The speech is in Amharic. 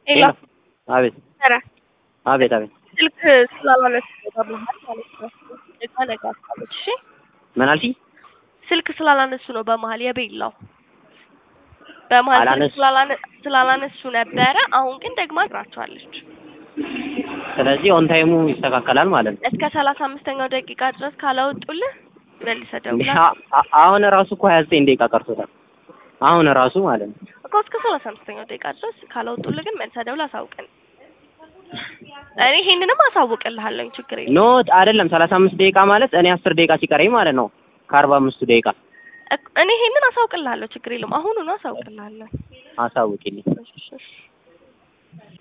ሄሎ አቤት ኧረ አቤት አቤት ስልክ ስላላነሱ በመሀል ማለት ነው። እቃ ነገ አስታለች። እሺ ምን አልሽኝ? ስልክ ስላላነሱ ነው በመሀል የቤላው በመሀል ስልክ አላነሱ- ስላላነ- ስላላነሱ ነበረ። አሁን ግን ደግማ ትራቸዋለች። ስለዚህ ኦን ታይሙ ይስተካከላል ማለት ነው። እስከ ሰላሳ አምስተኛው ደቂቃ ድረስ ካላወጡልህ መልሰህ ደውላ አ- አ- አሁን ራሱ እኮ ሀያ ዘጠኝ ደቂቃ ቀርቶታል። አሁን ራሱ ማለት ነው። እኮ እስከ ሰላሳ አምስተኛው ደቂቃ ድረስ ካላወጡልህ ግን መልሰህ ደውላ አሳውቀን። እኔ ይሄንንም አሳውቅልሃለኝ ችግር የለም። ኖ አይደለም ሰላሳ አምስት ደቂቃ ማለት እኔ አስር ደቂቃ ሲቀረኝ ማለት ነው ከአርባ አምስቱ ደቂቃ እክ- እኔ ይሄንን አሳውቅልሃለሁ ችግር የለም። አሁኑኑ አሳውቅልሃለሁ። አሳውቂልኝ። እሺ፣ እሺ።